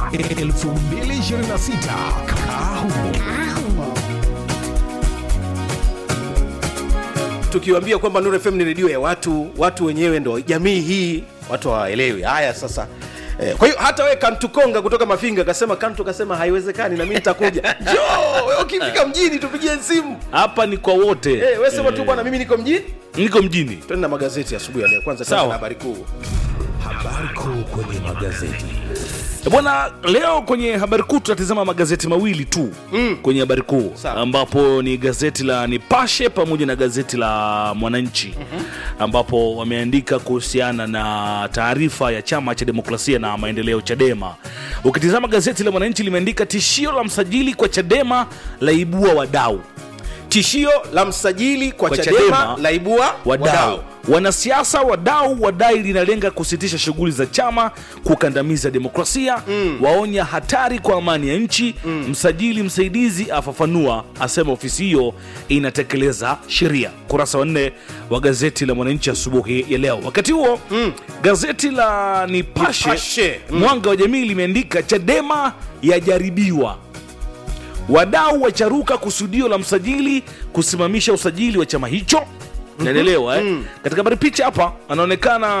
2026 Kahumo. tukiwaambia kwamba Nuru FM ni redio ya watu, watu wenyewe ndo jamii hii, watu hawaelewi haya sasa. Eh, kwa hiyo hata wewe Kantukonga kutoka Mafinga kasema Kantu kasema haiwezekani na mimi nitakuja. Njoo, wewe ukifika mjini tupigie simu. hapa ni kwa wote Eh, wewe sema tu bwana mimi niko mjini. niko mjini Twende na magazeti asubuhi ya leo. Kwanza Sawa. tuanze na habari kuu. Habari kuu kwenye magazeti. Eh, bwana leo kwenye habari kuu tunatizama magazeti mawili tu mm. kwenye habari kuu Sawa. ambapo ni gazeti la nipashe pamoja na gazeti la mwananchi mm-hmm. ambapo wameandika kuhusiana na taarifa ya chama cha demokrasia na maendeleo chadema ukitizama gazeti la mwananchi limeandika tishio la msajili kwa chadema laibua wadau Tishio la msajili kwa, Kwa Chadema, Chadema, laibua wadau wanasiasa wadau wadai linalenga kusitisha shughuli za chama kukandamiza demokrasia mm. waonya hatari kwa amani ya nchi mm. msajili msaidizi afafanua asema ofisi hiyo inatekeleza sheria kurasa wa nne wa gazeti la mwananchi asubuhi ya leo wakati huo mm. gazeti la nipashe, Nipashe, mm. mwanga wa jamii limeandika chadema yajaribiwa wadau wacharuka kusudio la msajili kusimamisha usajili wa chama hicho naelewa eh? katika habari picha hapa anaonekana